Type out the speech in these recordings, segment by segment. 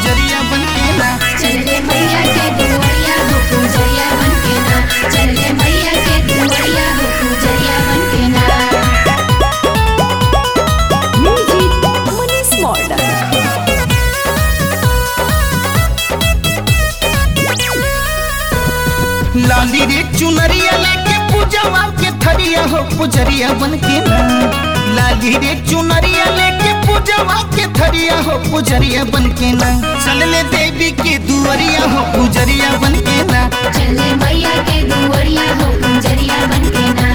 पुजरिया बन के ना चले मैया के दुआरिया हो पूजरिया बन के ना चले मैया के दुआरिया हो पूजरिया बन के ना Music Manish Modern. लाली रे चुनरिया लेके पूजवा के थरिया हो पुजरिया बन के ना लाली रे चुनरिया लेके पूजवा के थरिया हो पुजरिया बन के ना चल ले देवी के दुआरिया हो पुजरिया बन के ना चले मैया के दुआरिया हो पूजरिया बन के ना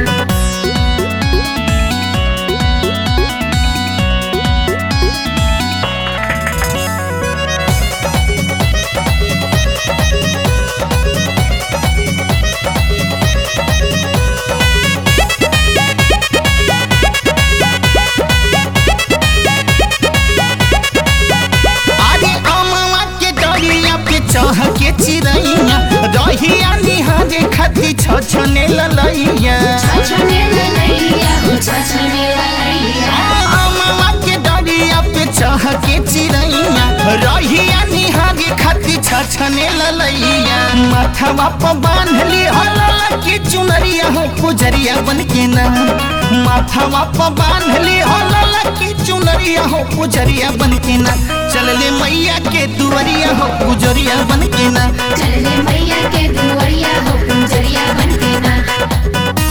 आगे अमवा के डरिया पे चढ़ के चिरैया रहिया निहारे खाती छछने ललैया छछने ललैया हो छछने ललैया अमवा के डरिया पे चढ़ के चिरैया रहिया निहारे खाती छछने ललैया माथवा पर बांधली हलला के चुनरिया हो पुजरिया बन के ना माथवा पर बांधली हलला के चुनरिया हो पुजरिया बन के ना चल ले मैया के दुआरिया हो पुजरिया बन के ना चले मैया के दुआरिया हो पूजरिया बन के ना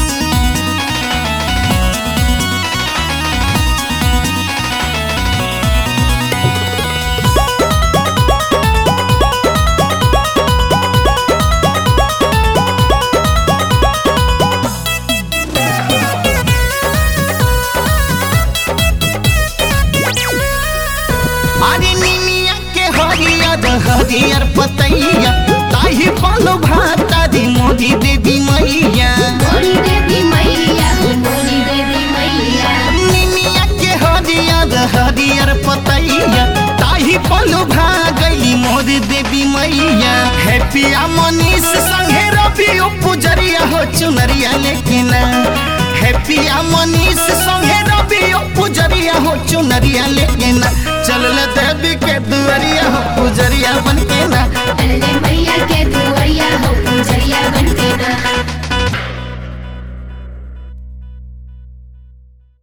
अरे निमिया के हरियर हरियर पतैया ताही पालो भाता दी मोदी देवी मैया मोरी देवी मैया हो मोरी देवी मैया निमिया के हरियर हरियर पतैया ताही पालो भागली मोदी देवी मैया हैप्पिया मनीष संगे रवि पुजरिया हो चुनरिया लेके ना हैप्पिया मनीष संगे रवि पुजरिया हो चुनरिया लेके ना चल देवी के दुआरिया हो पुजरिया बन के ना चले